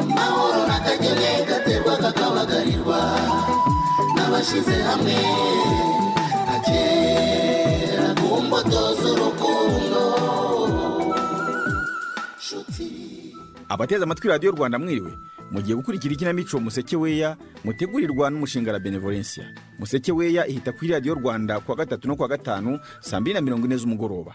amahoro n'akagenge gaterwa kakabagarirwa n'abashyize hamwe nka kera ku mbuto z'urukundo nshuti abateze amatwi radiyo rwanda mwiriwe mugiye gukurikira ikinamico museke weya mutegurirwa n'umushinga la benevolencia museke weya ihita kuri radiyo rwanda kuwa gatatu no kuwa gatanu saa mbiri na mirongo ine z'umugoroba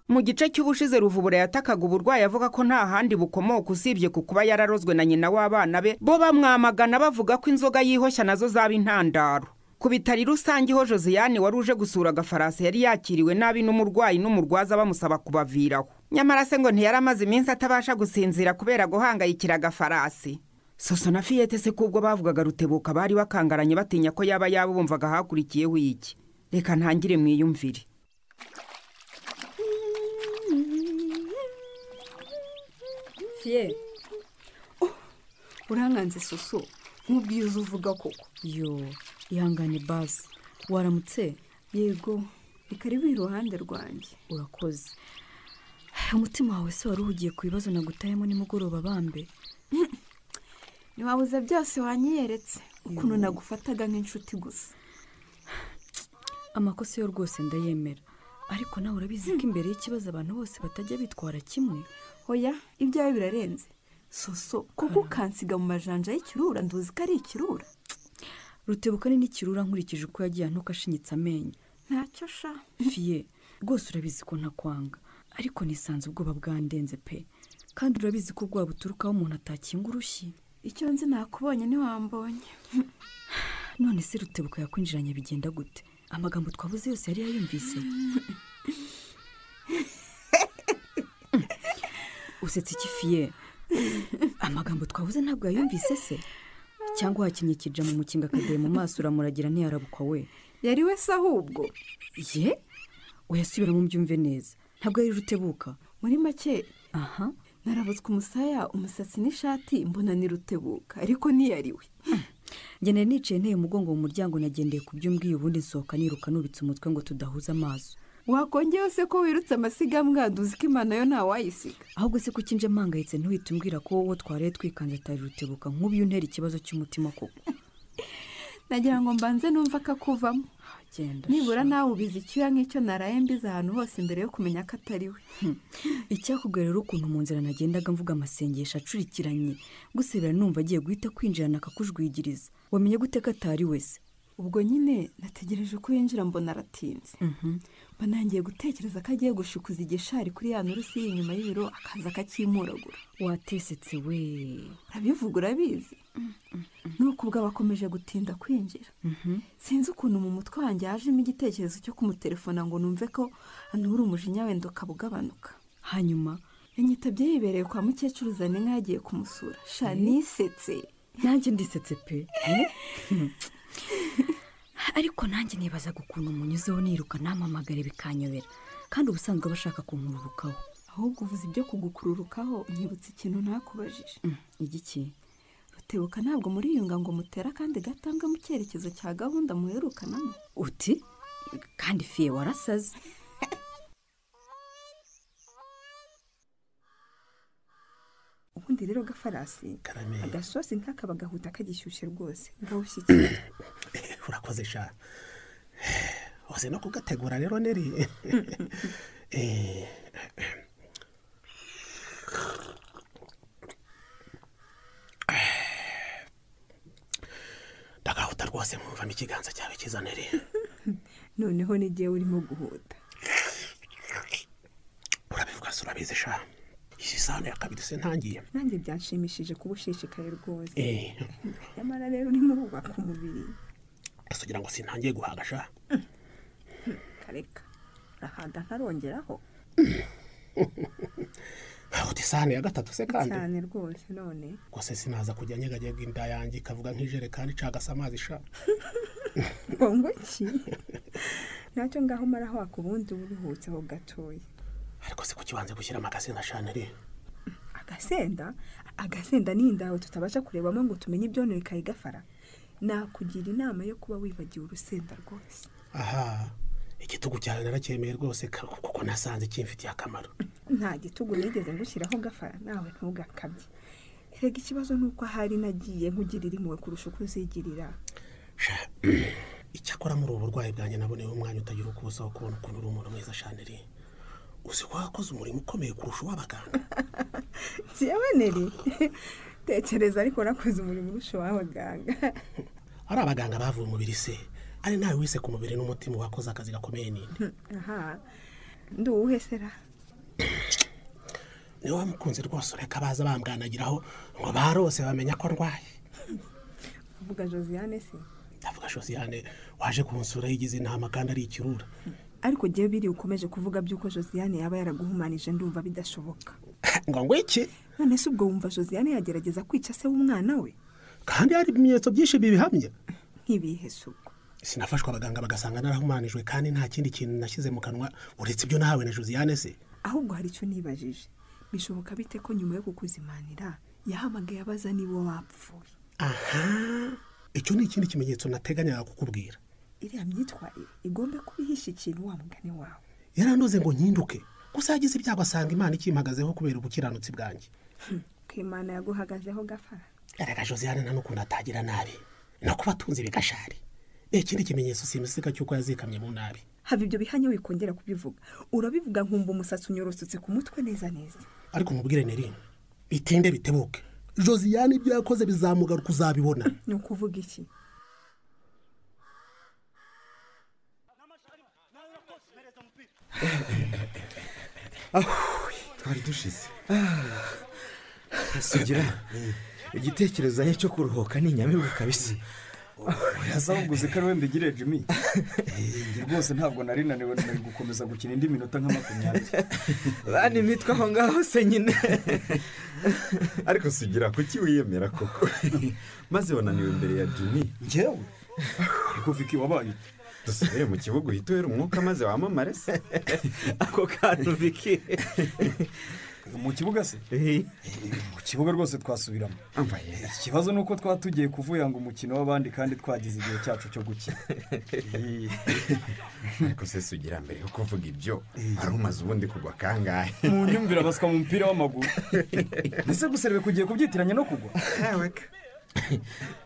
mu gice cy'ubushize ruvubura yatakaga uburwayi avuga ko nta handi bukomoka usibye ku kuba yararozwe na nyina w'abana be bo bamwamagana bavuga ko inzoga yihoshya nazo zaba intandaro ku bitari rusange ho josiane wari uje gusura agafarasi yari yakiriwe nabi n'umurwayi n'umurwaza bamusaba kubaviraho nyamara se ngo ntiyari amaze iminsi atabasha gusinzira kubera guhangayikira agafarasi soso na fiyete se kubwo bavugaga rutebuka bari bakangaranye batinya ko yaba yabo bumvaga hakurikiyeho iki reka ntangire mwiyumvire fiye uranganze soso nk'ubwiza uvuga koko yo ihangane bazi waramutse yego ikaribu iruhande rwanjye urakoze umutima wawe se wari uhugiye ku bibazo nagutayemo nimugoroba bambe ntiwabuze byose wanyiyeretse ukuntu nagufataga nk'inshuti gusa amakosa yo rwose ndayemera ariko nawe urabizi ko imbere y'ikibazo abantu bose batajya bitwara kimwe hoya ibyawe birarenze soso kuko ukansiga mu majanja y'ikirura nduzi ko ari ikirura rutebuka ni n'ikirura nkurikije uko yagiye antuka ashinyitse amenyo ntacyo sha fiye rwose urabizi ko ntakwanga ariko nisanze ubwoba bwandenze pe kandi urabizi ko ubwoba buturukaho umuntu atakinga urushyi icyo nzi nakubonye ntiwambonye none se rutebuka yakwinjiranye bigenda gute amagambo twavuze yose yari yayumvise usetse iki fiye amagambo twavuze ntabwo yayumvise se cyangwa wakinnye ikija mu mukinga akadeye mu maso uramuragira ntiyarabukwa we yari we se ahubwo ye uyasubiramo mbyumve neza ntabwo yari rutebuka muri make aha narabutswe umusaya umusatsi n'ishati mbona ni rutebuka ariko niyariwe njye nari nicaye nteye umugongo mu muryango nagendeye ku by'umbwiye ubundi nsohoka niruka nubitse umutwe ngo tudahuza amaso wakongeye se ko wirutse amasigambwa duzi ko imana yo ntawayisiga ahubwo se kuki nje mpangayitse ntuhite umbwira ko wowe twaraye twikanze atari rutebuka nk'ubu untera ikibazo cy'umutima koko nagira ngo mbanze numva akakuvamo agenda nibura nawe ubizi icyuya nk'icyo naraye mbizi ahantu hose mbere yo kumenya ko atari we icyakubwira rero ukuntu mu nzira nagendaga mvuga amasengesho acurikiranye gusa biba numva agiye guhita kwinjirana akakujwigiriza wamenye gute ko atari we se ubwo nyine nategereje ko yinjira mbona aratinze mba nangiye gutekereza ko agiye gushikuza igishari kuri ya nturusi iri inyuma y'ibiro akaza akacyimuragura watesetse we urabivuga urabizi nuko ubwo bakomeje gutinda kwinjira sinzi ukuntu mu mutwe wanjye hajemo igitekerezo cyo kumutelefona ngo numve ko anura umujinya wenda ukaba ugabanuka hanyuma yanyitabye yibereye kwa mukecuru zane yagiye kumusura sha nisetse nanjye ndisetse pe ariko nanjye nibazaga ukuntu umunyuzeho niruka namamagare bikanyobera kandi ubusanzwe aba ashaka kunkururukaho ahubwo uvuze ibyo kugukururukaho nyibutse ikintu ntakubajije igiki rutebuka ntabwo muriyunga ngo mutera kandi gatambwe mu cyerekezo cya gahunda muherukanamo uti kandi fiye warasaze ubundi rero gafarasi Karame. agasosi nk'aka bagahuta kagishyushye rwose ngawushyikire urakoze sha waze no kugategura rero neri Eh, ndagahuta rwose mwumvamo ikiganza cyawe cyiza neri noneho n'igihe urimo guhuta urabivuga se urabizi sha iyi sahani ya kabiri se ntangiye nanjye byanshimishije kuba ushishikaye rwose Eh, nyamara rero urimo urubaka umubiri ese ugira ngo sintangiye guhaga sha kareka rahaga ntarongeraho hahuta isahani ya gatatu se kandi cyane rwose none gusa sinaza kujya nyeganyega inda yanjye ikavuga nk'ijerekani icagase amazi sha ngo iki nacyo ngaho umaraho wakubundi uba uruhutse aho gatoya ariko se kuki wanze gushyiramo agasenda shaneri agasenda agasenda ni indaho tutabasha kurebamo ngo tumenye ibyononekaye gafara nakugira inama yo kuba wibagiwe urusenda rwose aha igitugu cyane naracyemeye rwose ka- kuko nasanze kimfitiye akamaro nta gitugu nigeze ngushyiraho gafara nawe ntugakabye erega ikibazo ni uko ahari nagiye nkugirira impuhwe kurusha uko uzigirira Sha, icyakora muri ubu burwayi bwanjye naboneyeho umwanya utagira uko ubusaho kubona ukuntu uri umuntu mwiza shaneri uzi ko wakoze umurimo ukomeye kurusha uw'abaganga yewe neri tekereza ariko nakoze umurimo urusha uw'abaganga ari abaganga bavuye umubiri se ari nawe wise ku mubiri n'umutima wakoze akazi gakomeye ninde aha nduwuhe sera niwe wamukunze rwose ureka baza bambwanagiraho ngo barose bamenya ko ndwaye uvuga josiane se ndavuga josiane waje kunsura yigize inama kandi ari ikirura ariko jyewe biri ukomeje kuvuga by'uko josiane yaba yaraguhumanije ndumva bidashoboka ngo ngwiki none se ubwo wumva josiane yagerageza kwica se w'umwana we kandi hari ibimenyetso byinshi bibihamya nk'ibihe se ubwo sinafashwe abaganga bagasanga narahumanijwe kandi nta kindi kintu nashyize mu kanwa uretse ibyo nahawe na josiane se ahubwo hari icyo nibajije bishoboka bite ko nyuma yo kukuzimanira yahamagaye abaza niba wapfuye aha icyo ni ikindi kimenyetso nateganyaga kukubwira iriya myitwarire igombe kuba ihishe ikintu wa mugani wawe yarandoze ngo nkinduke gusa yagize ibyago asanga imana ikimpagazeho kubera ubukiranutsi bwanjye ko imana yaguhagazeho gafara erega josiane nta n'ukuntu atagira nabi no kuba atunze ibigashari ni ikindi kimenyetso simusiga cy'uko yazikamye mu nabi haba ibyo bihanye wikongera kubivuga urabivuga nkumva umusatsi unyorosotse ku mutwe neza neza ariko mubwire ni rimwe bitinde bitebuke josiane ibyo yakoze bizamugaruka uzabibona ni ukuvuga iki twari dushize sugira igitekerezo ahe cyo kuruhuka ni inyamibwa kabisa asa nkuguze ko ari we mbigire jimmy Eh, njye rwose ntabwo nari naniwe nari gukomeza gukina indi minota nka makumyabiri bana imitwe aho ngaho se nyine ariko sugira kuki wiyemera koko maze wananiwe imbere ya jimmy njyewe ariko viki wabaye dusubire mu kibuga uhita uhera umwuka maze wamamare se ako kantu biki mu kibuga se mu kibuga rwose twasubiramo ikibazo ni uko twaba tugiye kuvuyanga umukino w'abandi kandi twagize igihe cyacu cyo gukina Eh, ariko se sugira mbere yo kuvuga ibyo wari umaze ubundi kugwa kangahe mu nyumvira baswa mu mupira w'amaguru mbese guserebe kugiye kubyitiranya no kugwa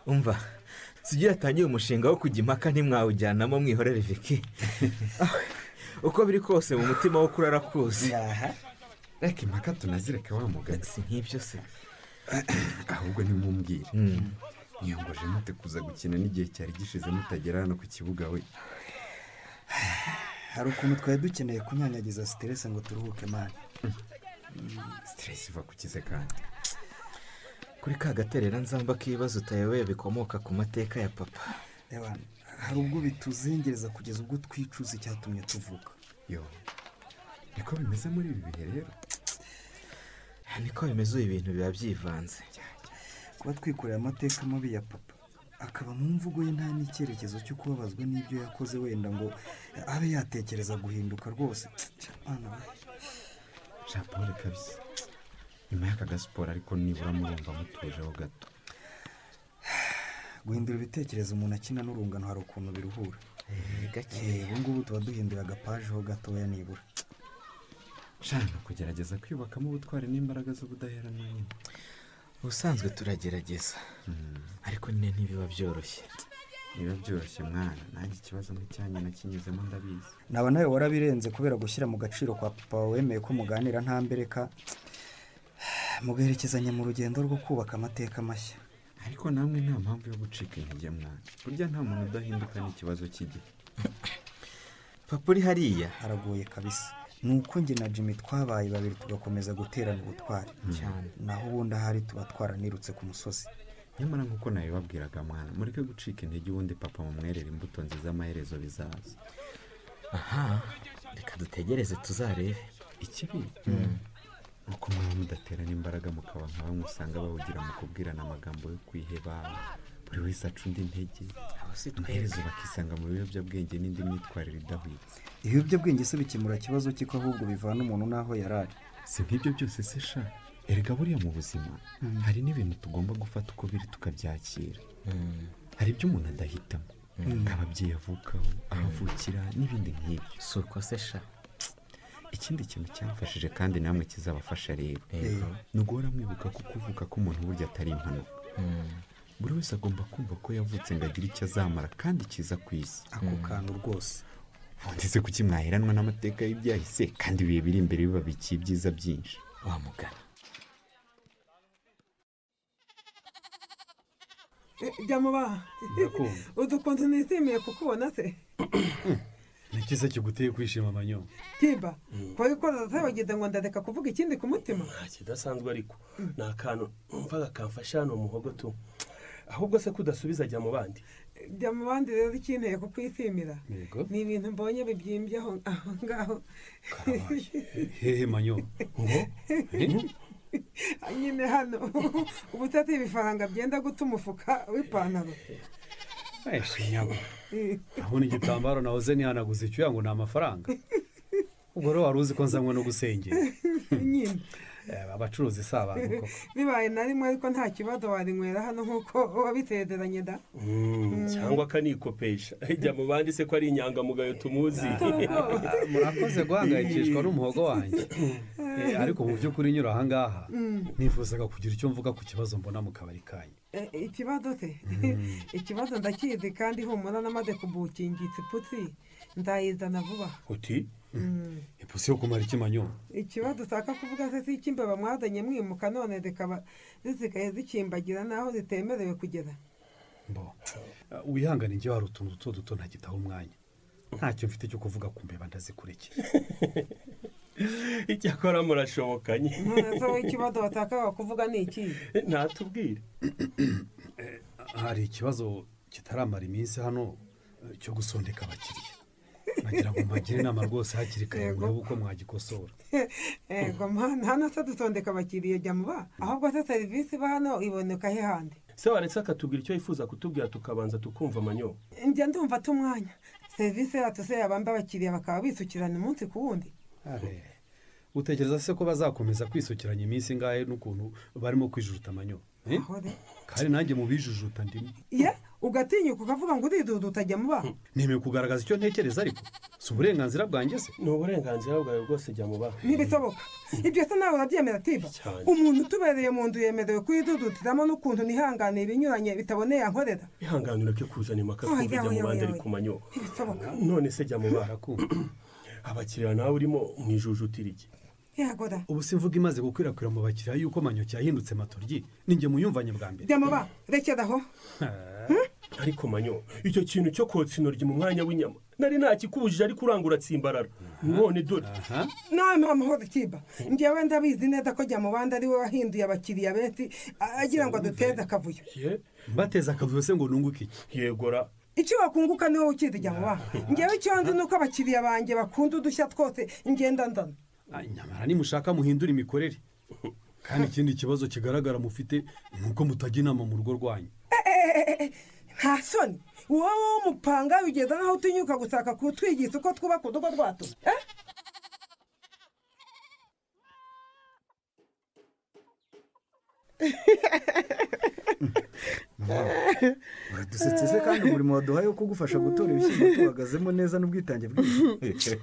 umva sugira atangiye umushinga wo kujya impaka ntimwawujyanamo mwihorere viki Ah, uko biri kose mu mutima wo kurara kuzi reka impaka tunazireke wa mugani si nk'ibyo se ahubwo nimumbwire mwiyongoje mute kuza gukina n'igihe cyari gishize mutagerana no ku kibuga we hari ukuntu twari dukeneye kunyanyagiza siterese ngo turuhuke mani siteresi iva ku kize kandi kuri ka gaterera nzamba k'ibibazo utayoboye bikomoka ku mateka ya papa reba hari ubwo bituzengereza kugeza ubwo twicuza icyatumye tuvuga yo niko bimeze muri ibi bihe rero niko bimeze ubu ibintu biba byivanze kuba twikoreye amateka mabi ya papa akaba mu mvugo ye nta n'icyerekezo cyo kubabazwa n'ibyo yakoze wenda ngo abe yatekereza guhinduka rwose Mwana we. jean paul kabisa nyuma y'aka gasiporo ariko nibura murumva mutujeho gato guhindura ibitekerezo umuntu akina n'urungano hari ukuntu biruhura Eh, ubu ngubu tuba duhinduye agapajeho gatoya nibura shana kugerageza kwiyubakamo ubutwari n'imbaraga z'ubudaheranwa nyine ubusanzwe turagerageza ariko nyine ntibiba byoroshye niba byoroshye mwana nanjye ikibazo nk'icyanyu nakinyuzemo ndabizi naba nawe warabirenze kubera gushyira mu gaciro kwa papa wawe wemeye ko muganira nta mbereka mugaherekezanya mu rugendo rwo kubaka amateka mashya ariko namwe nta mpamvu yo gucika intege mwana burya nta muntu udahinduka n'ikibazo cy'igihe papa uri hariya haragoye kabisa ni uko njye na jimmy twabaye babiri tugakomeza guterana ubutwari cyane naho ubundi ahari tuba twaranirutse ku musozi nyamara nk'uko nabibabwiraga mwana mureke gucika intege ubundi papa mumwerera imbuto nziza amaherezo bizaza aha reka dutegereze tuzarebe ikibi ni uko mwaba mudaterana imbaraga mukaba nka bamwe usanga bawugira mu kubwirana amagambo yo kwiheba buri wese aca undi intege abo si amaherezo bakisanga mu biyobyabwenge n'indi myitwarire idahwitse ibiyobyabwenge se bikemura ikibazo cy'iko ahubwo bivana umuntu n'aho yari ari si nk'ibyo byose se sha erega buriya mu buzima hari n'ibintu tugomba gufata uko biri tukabyakira hari ibyo umuntu adahitamo Mm. nk'ababyeyi avukaho ahavukira n'ibindi nk'ibyo si uko se sha ikindi kintu cyamfashije kandi namwe kizabafasha rero Yego. ni uguhora mwibuka ko kuvuka k'umuntu burya atari impanuka buri wese agomba kumva ko yavutse ngo agire icyo azamara kandi cyiza ku isi ako kantu rwose ndetse kuki mwaheranwa n'amateka y'ibyahise kandi ibihe biri imbere bibabikiye ibyiza byinshi wa mugana byamubaha udukunze nizimiye kukubona se n'ikiza kiguteye kwishima amanyo timba kubabikora utabagize ngo ndadeka kuvuga ikindi ku mutima kidasanzwe ariko ni akantu numvaga kamfasha hano muhogo tu ahubwo se kudasubiza ajya mu bandi jya mu bandi rero ikinteye kukwisimira Yego. ni ibintu mbonye bibyimbyeho aho ngaho hehe manyo ngo nyine hano uba utata ibifaranga byenda guta umufuka w'ipantaro shinyabo urabona igitambaro nahoze ntihanaguze icyuya ngo ni amafaranga ubwo rero wari uzi ko nzanywa no gusengera nyine Eh, abacuruzi si abantu koko bibaye na rimwe ariko nta kibazo warinywera hano nk'uko wabitereranye da Mm, cyangwa akanikopesha ajya mu bandi se ko ari inyangamugayo tumuzi murakoze guhangayikishwa n'umuhogo wanjye Eh, ariko mu by'ukuri nyura ahangaha Mm. nifuzaga kugira icyo mvuga ku kibazo mbona mu kabari kanyu Eh, ikibazo se ikibazo ndakizi kandi humura namaze kubukingitse iputsi ndayizana vuba uti ipusi yo kumara ikimanyo ikibazo ushaka kuvuga se si icy'imbeba mwazanye mwimuka none zikaba zisigaye zikimbagira n'aho zitemerewe kugera mbo Eh, wihangane njye hari utuntu duto duto ntagitaho umwanya ntacyo mfite cyo kuvuga ku mbeba ndazikurikira icyakora murashobokanye none se wowe ikibazo washakaga kuvuga ni iki ntatubwire hari ikibazo kitaramara iminsi hano eh, cyo gusondeka abakiriya nagira ngo mbagire inama rwose hakiri kare murebe uko mwagikosora ego mwana hano se dutondeka abakiriya jya muba ahubwo se serivisi iba hano iboneka he handi se waretse akatubwira icyo yifuza kutubwira tukabanza tukumva amanyo njya ndumva tumwanya serivisi yacu se yabamba abakiriya bakaba bisukirana umunsi ku wundi Are, utekereza se ko bazakomeza kwisukiranya iminsi ingahe n'ukuntu barimo kwijujuta amanyo Eh? kandi nanjye mu bijujuta ndimo ye ugatinyuka ukavuga ngo uridudu utajya muba nemeye kugaragaza icyo ntekereza ariko si uburenganzira bwanjye se ni uburenganzira bwawe bwose jya mu bantu ntibisoboka ibyo se nawe urabyemera tiba Cyane. umuntu utubereye mu nzu yemerewe kuyidudutiramo n'ukuntu nihanganiye ibinyuranye bitaboneye ankorera ihanganira ko kuzana impaka kumva Oya, jya mu oya, bandi oya, ari ku manyo ntibisoboka none se jya mu bantu abakiriya nawe urimo mu ijujutira iki yagora ubu si imvuga imaze gukwirakwira mu bakiriya y'uko manyo cyahindutse matoryi ninjye muyumvanye bwa mbere jya muba rekera aho ariko manyo icyo kintu cyo kotsa intoryi mu mwanya w'inyama nari ntakikubujije ariko uranga uratsimbarara none dore nawe mpa amahoro tiba ngewe ndabizi neza ko jya mu bandi ari we wahinduye abakiriya benshi a- agira ngo aduteze akavuyo mbateze akavuyo se ngo nunguke iki yegora icyo wakunguka niwe ukizi jya muba ngewe icyo nzi ni uko abakiriya banjye bakunda udushya twose ngenda ndana nyamara nimushaka muhindura imikorere kandi ikindi kibazo kigaragara mufite ni uko mutajya inama mu rugo rwanyu nta soni wowe w'umupanga ugeza n'aho utinyuka gushaka kutwigisha uko twubaka udugo twacu eh? uradusetse se kandi umurimo waduhaye wo kugufasha gutora ibishyimbo tuhagazemo neza n'ubwitange bwinshi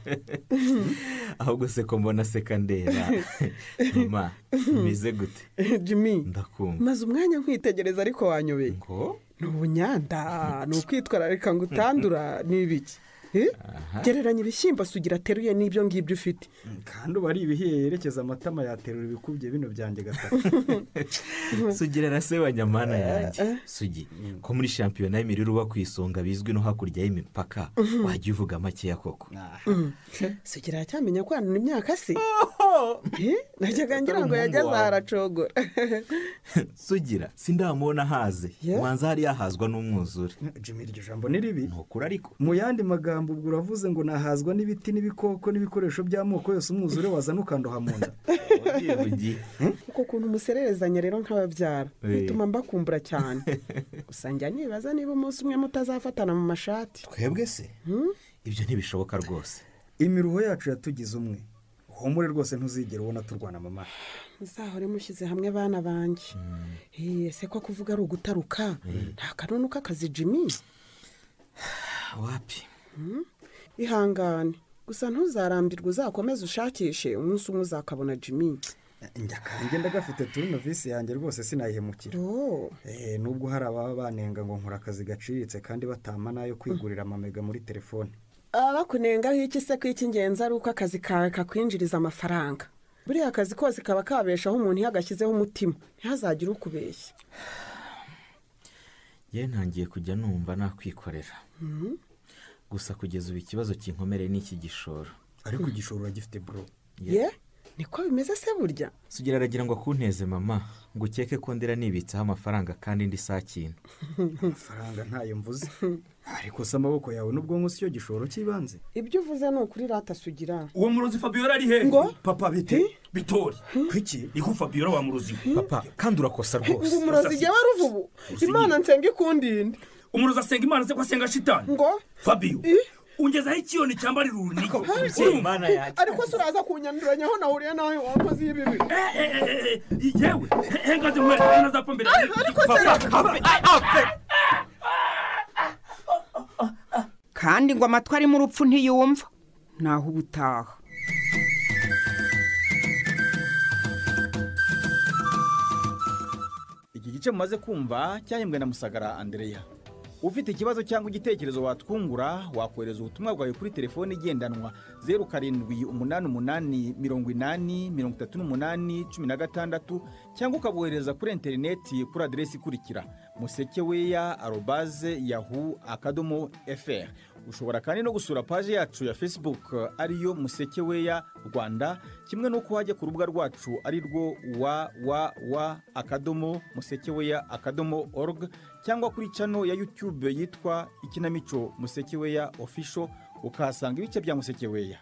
ahubwo se ko mbona seka ndera mama meze gute jimmy ndakumva maze umwanya nkwitegereza ariko wanyobeye ni ubunyanda ni ukwitwararika ngo utandura ni ibiki Eh? gereranya ibishyimbo sugira ateruye n'ibyo ngibyo ufite kandi uba ari ibihiye yerekeza amatama yaterura ibikubye bino byanjye gatatu sugira na se wa nyamana yanjye sugi ko muri shampiyona y'imirire uba ku isonga bizwi no hakurya y'imipaka Mhm. wajya uvuga makeya koko Mm. sugira aracyamenya kwanura imyaka se Eh? najyaga ngira ngo Atari umuhungu yageze wawe. aha aracogora sugira sindamubona haze manza hari yahazwa n'umwuzure jimmy iryo jambo ni ribi ntukura ariko mu yandi magambo ubwo uravuze ngo nahazwa n'ibiti n'ibikoko n'ibikoresho by'amoko yose umwuzure wazana ukandoha mu nda uko kuntu umusererezanya rero nk'ababyara Eh. bituma mbakumbura cyane gusa njya nibaza niba umunsi umwe mutazafatana mu mashati twebwe se ibyo ntibishoboka rwose imiruho yacu yatugize umwe uhumure rwose ntuzigere ubona turwana mama muzahore mushyize hamwe abana banjye Eh, ese ko kuvuga ari ugutaruka nta kanunu k'akazi jimmy wapi ihangane gusa ntuzarambirwe uzakomeze ushakishe umunsi umwe uzakabona jimmy njya kanjye ndagafite turino visi yanjye rwose sinayihemukira Eh, nubwo hari ababa banenga ngo nkora akazi gaciriritse kandi batama n'ayo kwigurira amamega muri telefone abakunengaho iki se ko icy'ingenzi ari uko akazi kawe kakwinjiriza amafaranga buriya akazi kose kaba kabeshaho umuntu iyo agashyizeho umutima ntihazagire ukubeshya yewe ntangiye kujya numva nakwikorera Mhm. gusa kugeza ubu ikibazo kinkomereye ni iki gishoro ariko igishoro uragifite bro ye niko bimeze se burya sugira aragira ngo akunteze mama ngo ukeke ko ndera nibitseho amafaranga kandi ndi sakintu amafaranga ntayo mvuze ariko se amaboko yawe n'ubwonko siyo gishoro cy'ibanze ibyo uvuze ni ukuri ratasugira uwo murozi fabiola ari he ngo papa bite bitori kuki iko fabiola wa murozi papa kandi urakosa ngo umurozi igihe wari uvubu imana nsenga ikundinde umurozi asenga imana se ko asenga shitani ngo fabio ungezaho ikiyoni cyambarira uruniga Urumva? ariko se uraza kunyanduranyaho nahuriye nawe wakoze ibibi yewe hengaze mwere ntazapfa mbere ariko kandi ngo amatwi arimo urupfu ntiyumva naho uba utaha iki gice mumaze kumva cyahembwe na musagara andereya ufite ikibazo cyangwa igitekerezo watwungura wakohereza ubutumwa bwawe kuri telefone igendanwa zeru karindwi umunani umunani mirongo inani mirongo itatu n'umunani cumi na gatandatu cyangwa ukabohereza kuri interineti kuri aderesi ikurikira musekeweya arobaze yahu akadomo fr ushobora kandi no gusura paji yacu ya facebook eh, ariyo musekeweya rwanda kimwe n'uko wajya ku rubuga rwacu ari rwo www akadomo musekeweya akadomo org cyangwa kuri cano ya youtube yitwa ikinamico musekeweya official ukahasanga ibice bya musekeweya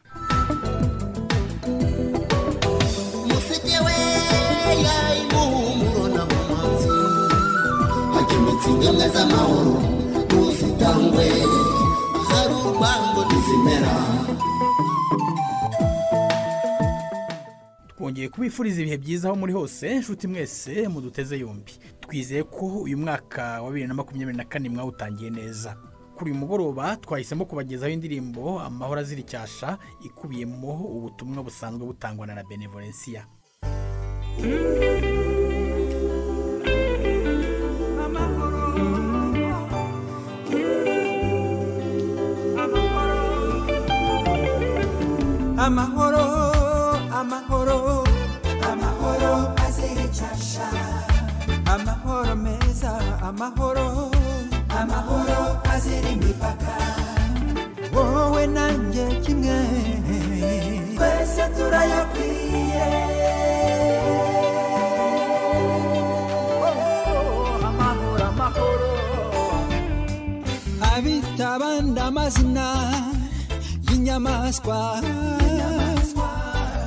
hakemetse ingemwe z'amahoro ntuzitangwe hari urwango ntizimera twongeye kubifuriza ibihe byiza aho muri hose nshuti mwese muduteze yombi twizeye ko uyu mwaka wa bibiri na makumyabiri na kane mwawutangiye neza kuri uyu mugoroba twahisemo kubagezaho indirimbo amahoro azira icyasha ikubiyemo ubutumwa busanzwe butangwa na la benevolencia amahoro amahoro amahoro azira icyasha amahoro meza amahoro amahoro azira imipaka wowe nanjye kimwe twese turayakwiye amahoro amahoro abitabanda amazina y'inyamaswa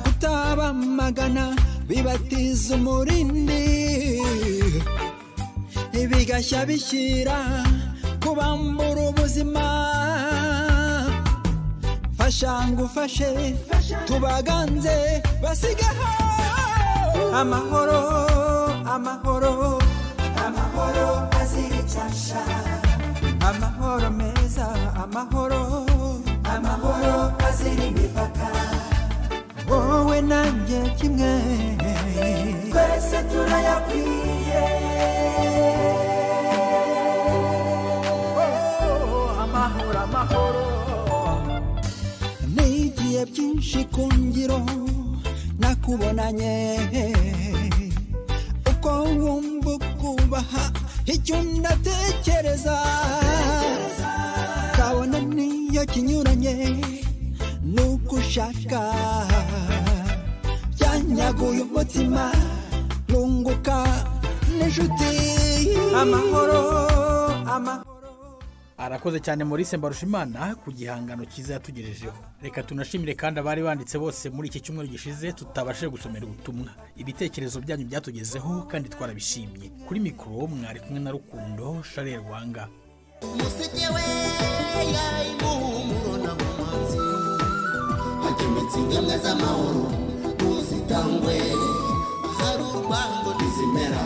kutabamagana bibatiza umurindi bigashya bishyira kubambura ubuzima fasha ngo ufashe tubaganze basigaho amahoro amahoro amahoro azira icyasha amahoro meza amahoro amahoro azira imipaka wowe nanjye kimwe twese turayakwiye amahoro amahoro nigiye byinshi ku ngiro nakubonanye uko wumva ukubaha icyo ndatekereza kabona niyo kinyuranye nuko ushaka byanyaguye umutima nunguka n'inshuti amahoro arakoze cyane maurice mbarushimana ku gihangano cyiza yatugejejeho reka tunashimire kandi abari banditse bose muri iki cyumweru gishize tutabashije gusomera ubutumwa ibitekerezo byanyu byatugezeho kandi twarabishimye kuri mikoro mwari kumwe na rukundo sharel wanga hakemetse ingemwe z'amahoro zitangwe hari urwango ntizimera